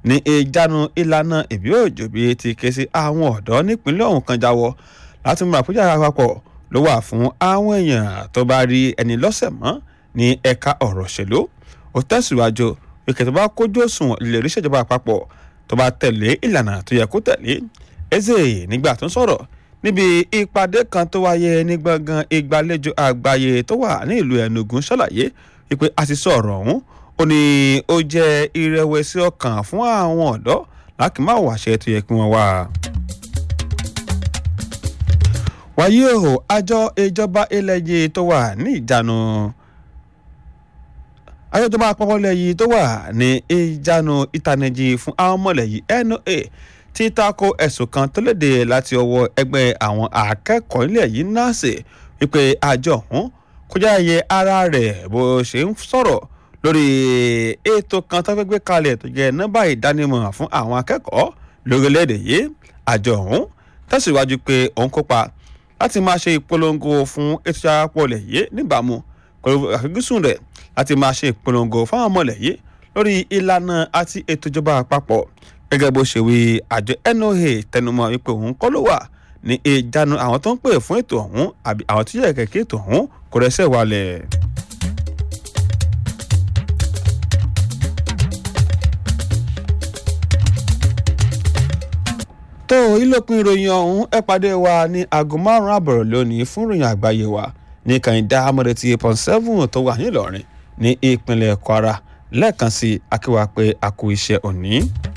ní ìjánu ìlànà ìbí òjò bí ti ké sí àwọn ọ̀dọ́ nípínlẹ̀ ọ̀hún kan jáwọ́ láti mú àpéjà àpapọ̀ ló wà fún àwọn èèyàn tó bá rí ẹni lọ́sẹ̀ mọ́ ní ẹ̀ka ọ̀rọ̀ òṣèlú ó tẹ̀síwájú ìkẹ́ tó bá kójú òṣùwọ̀n lè rí ìṣèjọba àpapọ̀ tó bá tẹ̀lé ìlànà tó yẹ kó tẹ̀lé eze nígbà tó ń sọ̀rọ̀ níbi ìpàdé kan tó wáyé ní gbọ̀ngàn ìgbàlejò àgbáyé tó wà ní ìlú Enugu ṣàlàyé wípé a ti sọ̀rọ̀ ọ̀hún ó ní ó jẹ́ ìrẹ̀wẹ̀sì ọkàn fún àwọn ọ̀dọ́ láti má wàṣẹ tó yẹ kí wọ́n wá. wáyé o àjọ ìjọba ilẹ̀ yìí tó wà ní ìjánu àjọ ìjọba àpapọ̀ ilẹ̀ yìí tó wà ní ìjánu ìtànìjì fún àwọn ọmọlẹ̀ yìí NOA ti tako ẹ̀sùn kan tó léde láti ọwọ́ ẹgbẹ́ àwọn akẹ́kọ̀ọ́ ilẹ̀ yìí NASE wípé àjọ ọ̀hún kọjá iye ara rẹ̀ bó ṣe ń sọ̀rọ̀ lórí ètò kan tó fẹ́ gbé kalẹ̀ tó jẹ́ nọ́mbà ìdánimọ̀ fún àwọn akẹ́kọ̀ọ́ lórílẹ̀‐èdè yìí àjọ ọ̀hún tẹ̀síwájú pé òun kópa láti máa ṣe ìpolongo fún ètò ìṣàpọ̀lẹ̀ yìí níbàámu pẹ̀lú àfojúsùn rẹ̀ láti máa ṣe ìpolongo fáwọn ọmọlẹ̀ yìí lórí ìlànà àti ètò ìjọba àpapọ̀ gẹ́gẹ́ bó ṣe wí àjọ NOA tẹnumọ́ wípé òun kọ́ ló wà ní ìjánu àwọn tó ń pè fún ètò ọ̀hún àbí àwọn tó yẹ kẹ̀kẹ́ ètò ọ̀hún kò rẹ́sẹ̀ wálẹ̀. tó ìlòpin ìròyìn ọ̀hún ẹ pàdé wa ní aago márùn-ún àbọ̀rọ̀ lónìí fún ìròyìn àgbáyé wa ní kàìndá amọ̀dẹ̀tì eight point seven tó wà nílọrin ní ìpínlẹ̀ Kwara lẹ́ẹ̀kan sí akíwá pé a kú iṣẹ́ òní.